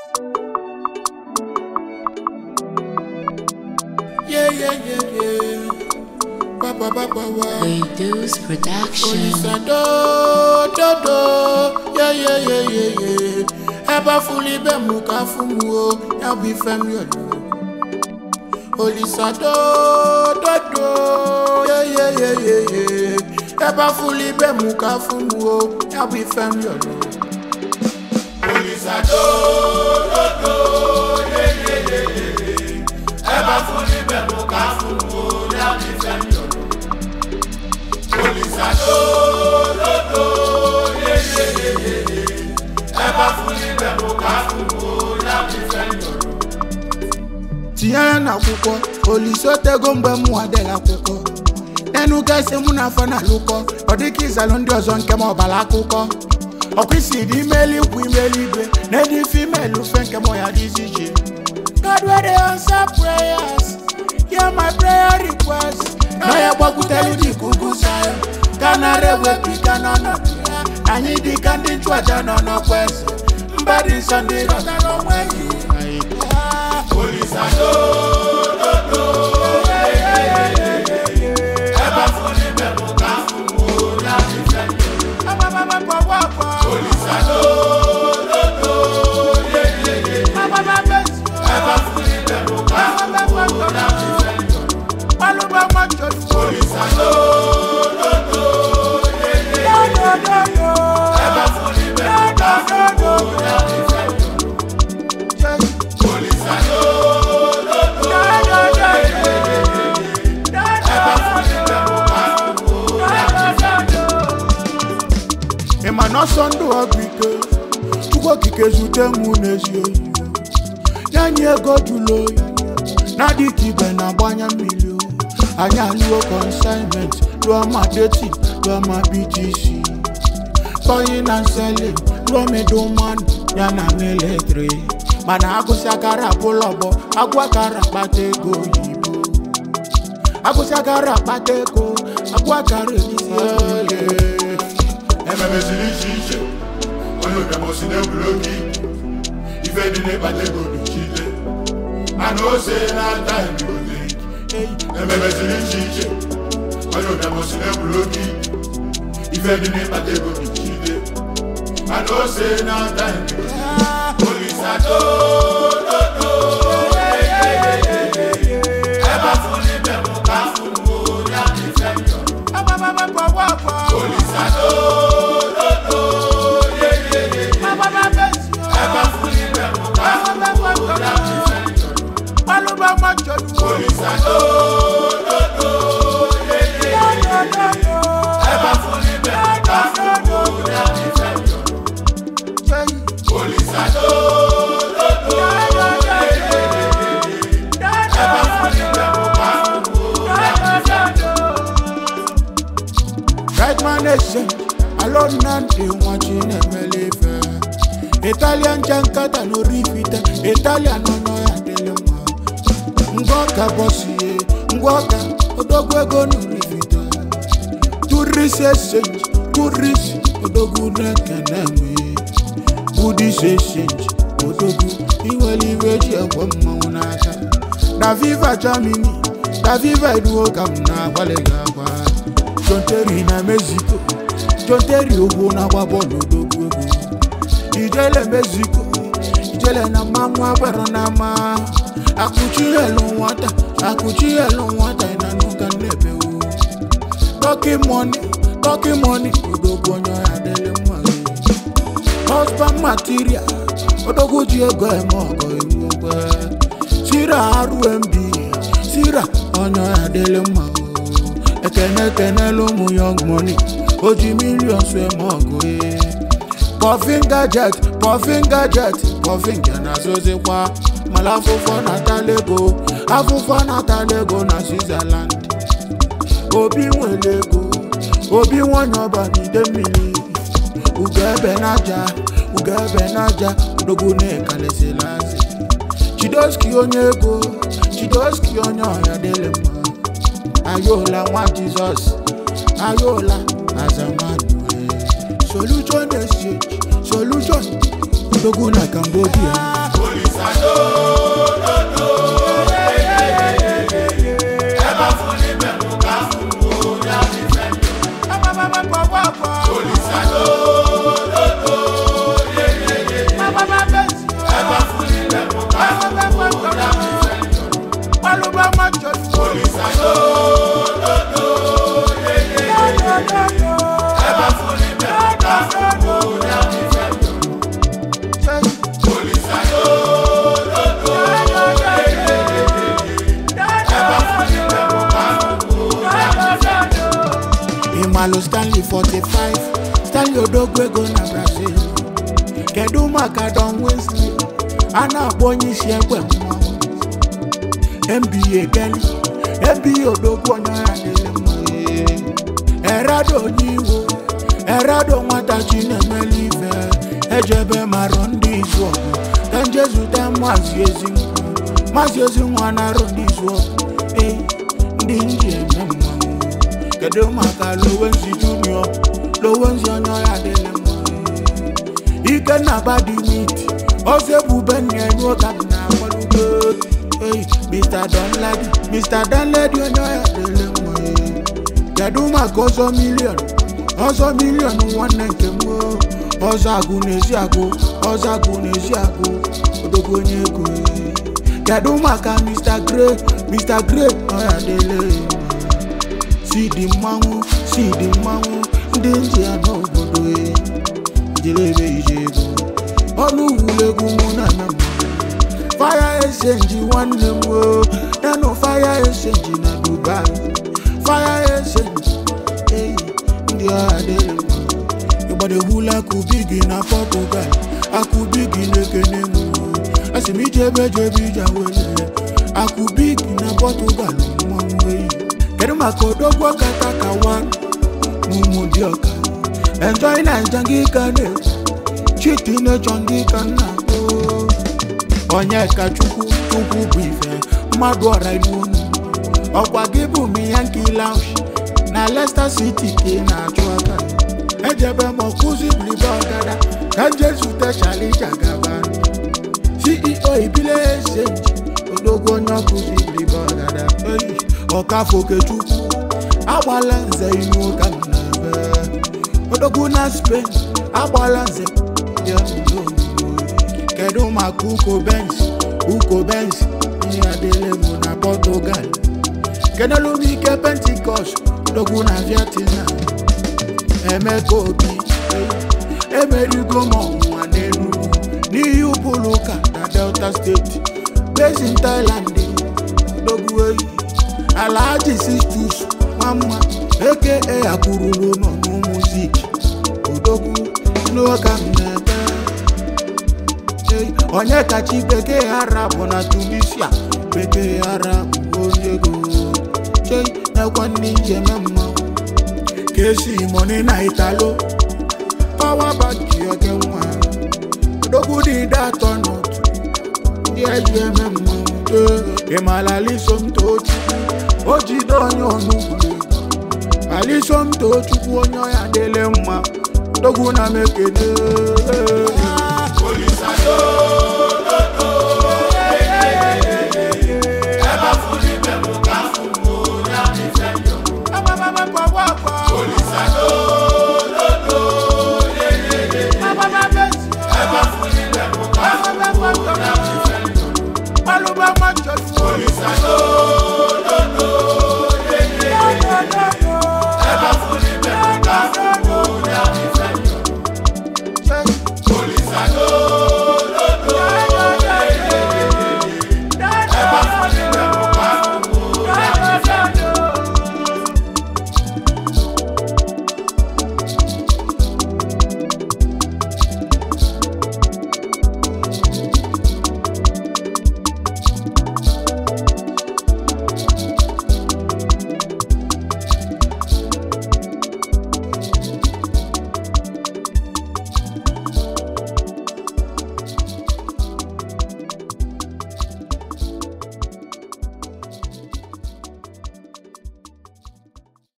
Yeah, yeah, yeah, yeah. Ba, ba, ba, ba, ba. Reduce production. Olisa do, do, do. Yeah, yeah, yeah, yeah, yeah. Ẹ bá fún libẹ̀ mú ká fún mu o, yà bí fẹ́mi ọ̀dọ́. Olisa do, do, do. Yeah, yeah, yeah, yeah, yeah. Ẹ bá fún libẹ̀ mú ká fún mu o, yà bí fẹ́mi ọ̀dọ́. Olisa do, do, do. Yeah, yeah, yeah, yeah, yeah. Ẹ bá fún libẹ̀ mú ká fún mu o, yà bí fẹ́mi ọ̀dọ́. Olisa do, do, do. Yeah, yeah, yeah, yeah, yeah. Ẹ bá fún libẹ̀ mú ká fún mu o, yà bí fẹ́mi ọ̀dọ́. tinye ya n'akwụkwọ olise otego mgbe mụ adịghị akwụkwọ n'enu gasị mụ na afọ na-alụkọ ọ dịka ịzalụ ndị ọzọ nke m ọbara akụkọ ọkwa isi dị ime eluigwe ime eluigwe na ịdị ife ime elufe nke mụ ya dị iche iche God wey dey answer prayers hear my prayer request na ya gbakwutere dị ikuku sayo ka nara ewepụ ike n'ọnọdụ ya anyị dị ka ndị nchụaja nọ n'ọkwa eze mba dị nsọ ndị rọtara onwe gị Olisa do, do, do. Yeah, yeah, yeah, yeah, yeah, yeah. Ẹ bá fún níbẹ̀ mú ká fún mu láti fẹ́ mi. Olisa do, do, do. Yeah, yeah, yeah, yeah. Ẹ bá fún níbẹ̀ mú ká fún mu láti fẹ́ mi. Olisa do, do, do. Yeah, yeah, yeah, yeah. Ẹ bá fún níbẹ̀ mú ká fún mu láti fẹ́ mi. Olisa do, do, do. Yeah, yeah, yeah, yeah. Ẹ bá fún níbẹ̀ mú ká fún mu láti fẹ́ mi. ị ma na ọsọ ndụ ọgụ ike chukwu okike zute mụ n'ezi oyi nye anyị ego jụrụ oyi na-adịghị ibe na-agbanye mmiri o. anyị alụọ consignment rụọ ma deti rụọ ma btc tọyi na nsele rụọ middleman ya na military mana agụsị akara abụla ọgbọ agwụ akara akpata ego oyibo agụsị akara akpata ego agwụ akara elisi ego ememeziri iche iche onye ụbịamosi na-egwuru oge ife dị n'ịkpata ego duchile mana ose na-ata ndụzi ememeziri iche iche onye ụbịamosi na-egwuru oge ife dị n'ịkpata ego duchile mana ose na-ata ndụzi olisa do do do ebe afọ n'ime mụ ka afọ mụ ya dị ife njọ olisa do do do ebe afọ n'ime mụ ka afọ mụ ya dị ife njọ olisa do do do ebe afọ n'ime mụ ka afọ mụ ya dị ife njọ olisa do do do ebe afọ n'ime mụ ka afọ mụ ya dị ife njọ Right man nation, alone na ndị nwachi na-emele ife Italian jankata no rifite, Italian nọ nọ ya dịlị mma Ngwa ọka bọsie, ngwa ọka odogwu ego no rifite Tourist exchange, tourist odogwu na-ekene nwe Buddhist exchange, odogwu inwere iwe ji ekwe mmanwụ n'aka Na Viva Germany, na Viva Iduo ka m na-agbalị gị agwa John Terry na Mexico John Terry ogwu na-agba bọọlụ odogwu egwu ijele Mexico ijele na mmanwụ agbara na ama akụchi elu nwata akụchi elu nwata na nuka nnebewu tọki mọni tọki mọni odogwu onye ọya dịrị mma husband material odogwu ji ego eme ọgọ iwu ogbe sira rmb sira onye ọya dịrị mma ekene ekenela ụmụ young money o ji million so eme ọgụ ee pọfin gajet pọfin gajet pọfin ga na-azụzikwa mala afụfọ natala ego afụfọ natala ego na switzerland obi nwere ego obi nwanyị ọba n'ide mmiri ugo ebe n'aja ugo ebe n'aja odogwu na-ekalesịla azị chidoski onye ego chidoski onye ọya dịrị mma ayola nwa jizọs ayola azamanu solution exchange solution odogwu na cambodia Carlos Stanley 45 Stanley Odogwu ego na Brazil kedu maka Don Wesley a na-akpọ onye isi egbe mmanwụ NBA Kelly NBA Odogwu onye ọha dịrị mma Erado onye iwo Erado nwata Chinemele ife ejebe marọ ndị izu ọgụ ka nje zute maazị ezinwa maazị ezinwa na-arụ ndị izu ọgụ ee ndị nji eme mmanwụ kedu maka Lowenzi Junior Lowenzi onye ọha dịrị mma Ikenna Badimiti ọzọ ebube nna-enye ụka m na-agbalugo Hey, Mr. Danladi Mr. Danladi onye ọya dịrị mma ee. kedu maka ọzọ milion ọzọ milion nwanne nke m oo. ọzọ agụ n'ezi agụ ọzọ agụ n'ezi agụ odogwu onye ego ee. kedu maka Mr. Gray Mr. Gray ọya dịrị mma si dị mmanwụ si dị mmanwụ ndị ntị ya n'obodo ee. jere ebe ije ego ọnụ wulegwu mụ na-eme mmanwụ fire exchange nwanne m o nanụ fire exchange na dubai fire exchange eyi ndị ọha dịrị mma ịgbadewula akụbigi na portugal akụbigi na-ekene m o asị m ije ebe jebe ije wele akụbigi na portugal mmanwụ eyi kedu maka odogwu kata ka wan n'ụmụ dị ọka enjoy naija gị ka na-ekwu chiti nechọ ndị ka nna o onye ka chukwu chukwu bụ ife mmadụ ọra n'unu ọkwa gị bụ miyanki lounge na Leicester City ka ị na-achụ aka ejebe m ọkụzi blibe ọgada ka nje zute Shalija gaba CEO ibile exchange odogwu onye ọkụzi blibe ọgada eyi ọkafokechukwu agbala nze inu ụka m na-ebe odogwu na Spain agbala nze dị ọnụnụ kedu maka uko benz uko benz ihe adịle mụ na portugal kenelu m ike pentikọst dogwu na vietnam emeka obi emerigo m ọnwụnwa n'enugwu n'ihi ụbụrụ ụka na delta steeti basin thailand dogwu eyi alhaji sistus nwamma eke akwụrụrụ nọ n'umuzik odogwu n'ụka m na-ebe Hey, onye kacha bekee arabụ na tunisia bekee arabụ onye ego chei nekwa ndị njem mmanwụ ka esi moni na italo pawa banki oge nwa odogwu dị ide atọ n'otu ndị eji eme mmanwụ ee ịmala alisomtochukwu o jide onye onugwu alisomtochukwu onye ọya dịle mma odogwu na mekene Olisado